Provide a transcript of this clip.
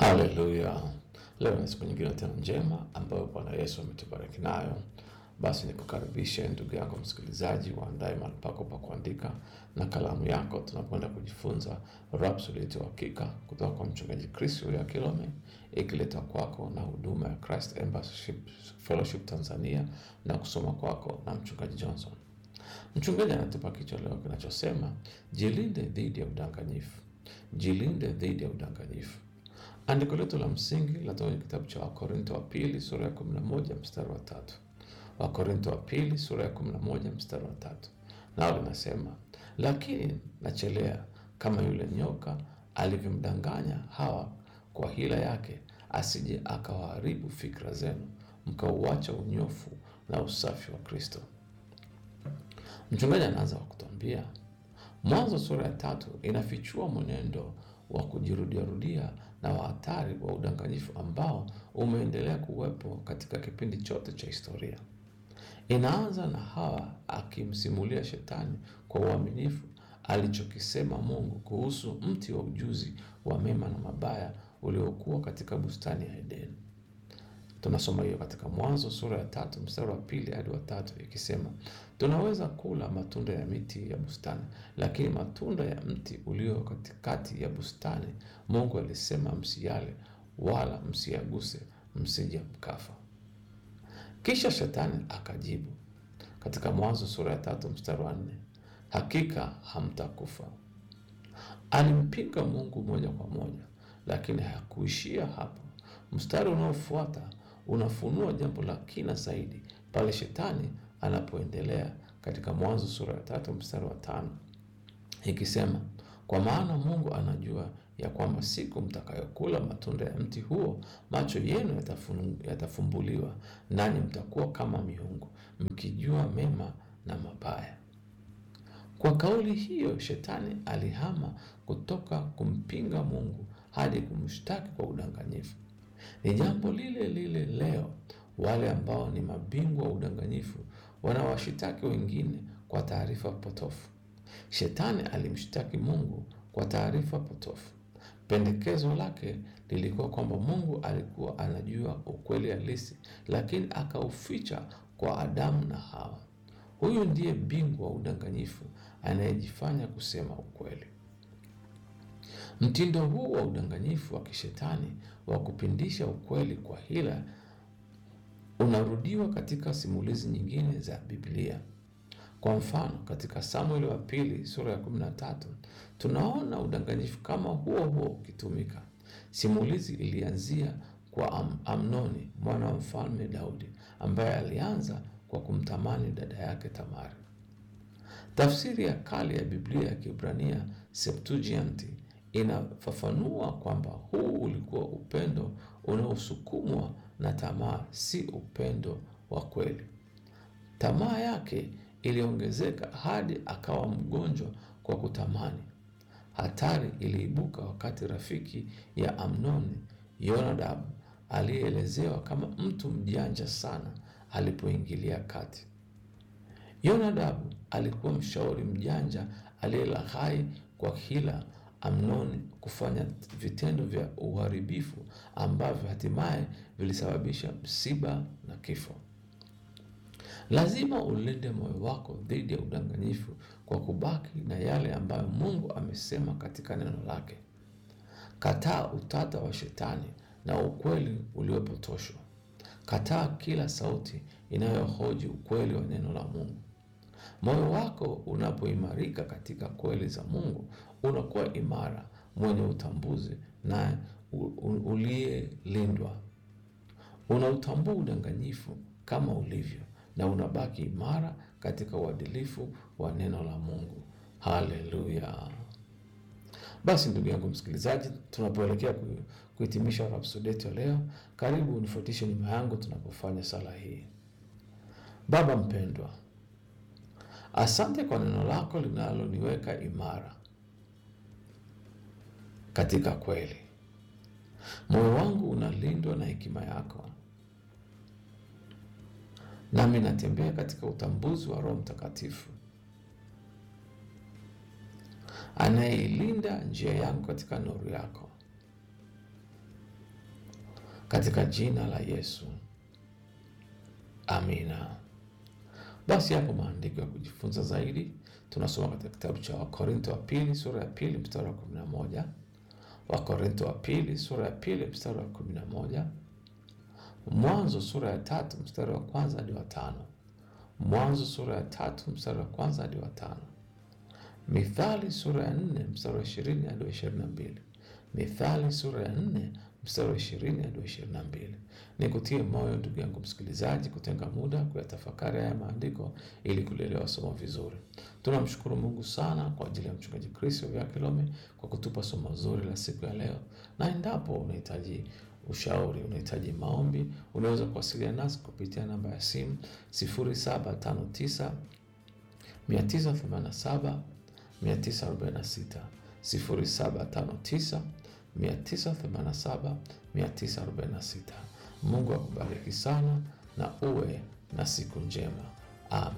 Haleluya! Leo ni siku nyingine tena njema ambayo Bwana Yesu ametubariki nayo. Basi nikukaribishe ndugu yangu msikilizaji, uandae mahali pako pa kuandika na kalamu yako. Tunakwenda kujifunza Rhapsody ya Uhakika kutoka kwa mchungaji Chris ya Kilome, ikiletwa kwako na huduma ya Christ Embassy Fellowship Tanzania na kusoma kwako na mchungaji Johnson. Mchungaji anatupa kichwa leo kinachosema jilinde dhidi ya udanganyifu. Jilinde dhidi ya udanganyifu. Andiko letu la msingi linatoka kwenye kitabu cha Wakorinto wa pili sura ya 11 mstari wa tatu. Wakorinto wa pili sura ya 11 mstari wa tatu, nao linasema lakini nachelea kama yule nyoka alivyomdanganya Hawa kwa hila yake, asije akawaharibu fikra zenu, mkauacha unyofu na usafi wa Kristo. Mchungaji anaanza kwa kutuambia Mwanzo sura ya tatu inafichua mwenendo wa kujirudiarudia na wa hatari wa udanganyifu ambao umeendelea kuwepo katika kipindi chote cha historia. Inaanza na Hawa akimsimulia Shetani kwa uaminifu alichokisema Mungu kuhusu mti wa ujuzi wa mema na mabaya uliokuwa katika bustani ya Edeni. Tunasoma hiyo katika Mwanzo sura ya tatu mstari wa pili hadi wa tatu ikisema, tunaweza kula matunda ya miti ya bustani, lakini matunda ya mti ulio katikati ya bustani Mungu alisema msiyale, wala msiyaguse, msije mkafa. Kisha Shetani akajibu katika Mwanzo sura ya tatu mstari wa nne, hakika hamtakufa. Alimpinga Mungu moja kwa moja, lakini hakuishia hapo. Mstari unaofuata unafunua jambo la kina zaidi pale Shetani anapoendelea katika Mwanzo sura ya tatu mstari wa tano ikisema, kwa maana Mungu anajua ya kwamba siku mtakayokula matunda ya mti huo macho yenu yatafun, yatafumbuliwa, nanyi mtakuwa kama miungu, mkijua mema na mabaya. Kwa kauli hiyo Shetani alihama kutoka kumpinga Mungu hadi kumshtaki kwa udanganyifu. Ni jambo lile lile leo, wale ambao ni mabingwa wa udanganyifu wanawashitaki wengine kwa taarifa potofu. Shetani alimshtaki Mungu kwa taarifa potofu. Pendekezo lake lilikuwa kwamba Mungu alikuwa anajua ukweli halisi, lakini akauficha kwa Adamu na Hawa. Huyu ndiye bingwa wa udanganyifu anayejifanya kusema ukweli. Mtindo huu wa udanganyifu wa kishetani wa kupindisha ukweli kwa hila unarudiwa katika simulizi nyingine za Biblia. Kwa mfano, katika Samueli wa pili sura ya 13 tunaona udanganyifu kama huo huo ukitumika. Simulizi ilianzia kwa Am Amnoni mwana wa mfalme Daudi ambaye alianza kwa kumtamani dada yake Tamari. Tafsiri ya kale ya Biblia ya Kiebrania Septuaginti inafafanua kwamba huu ulikuwa upendo unaosukumwa na tamaa, si upendo wa kweli. Tamaa yake iliongezeka hadi akawa mgonjwa kwa kutamani. Hatari iliibuka wakati rafiki ya Amnoni, Yonadabu, aliyeelezewa kama mtu mjanja sana, alipoingilia kati. Yonadabu alikuwa mshauri mjanja aliyelaghai kwa hila Amnoni kufanya vitendo vya uharibifu ambavyo hatimaye vilisababisha msiba na kifo. Lazima ulinde moyo wako dhidi ya udanganyifu kwa kubaki na yale ambayo Mungu amesema katika neno lake. Kataa utata wa Shetani na ukweli uliopotoshwa. Kataa kila sauti inayohoji ukweli wa neno la Mungu. Moyo wako unapoimarika katika kweli za Mungu, unakuwa imara, mwenye utambuzi na uliyelindwa. Unautambua udanganyifu kama ulivyo na unabaki imara katika uadilifu wa neno la Mungu. Haleluya! Basi ndugu yangu msikilizaji, tunapoelekea kuhitimisha Rhapsody yetu ya leo, karibu unifuatishe nyuma yangu tunapofanya sala hii. Baba mpendwa, asante kwa neno lako linaloniweka imara katika kweli. Moyo wangu unalindwa na hekima yako, nami natembea katika utambuzi wa Roho Mtakatifu anayeilinda njia yangu katika nuru yako. katika jina la Yesu, amina. Basi hapo maandiko ya kujifunza zaidi tunasoma katika kitabu cha Wakorinto wa pili sura ya pili mstari wa kumi na moja Wakorinto wa pili sura ya pili mstari wa kumi na moja Mwanzo sura ya tatu mstari wa kwanza hadi wa tano Mwanzo sura ya tatu mstari wa kwanza hadi wa tano Mithali sura ya nne mstari wa ishirini hadi wa ishirini na mbili Mithali sura ya nne mstari wa ishirini hadi wa ishirini na mbili. Nikutie moyo ndugu yangu msikilizaji, kutenga muda kuyatafakari haya maandiko ili kulielewa somo vizuri. Tunamshukuru Mungu sana kwa ajili ya mchungaji Kristo vya Kilome kwa kutupa somo zuri la siku ya leo, na endapo unahitaji ushauri, unahitaji maombi, unaweza kuwasiliana nasi kupitia namba ya simu 0759 987 946 0759 987 946. Mungu akubariki sana na uwe na siku njema. Amen.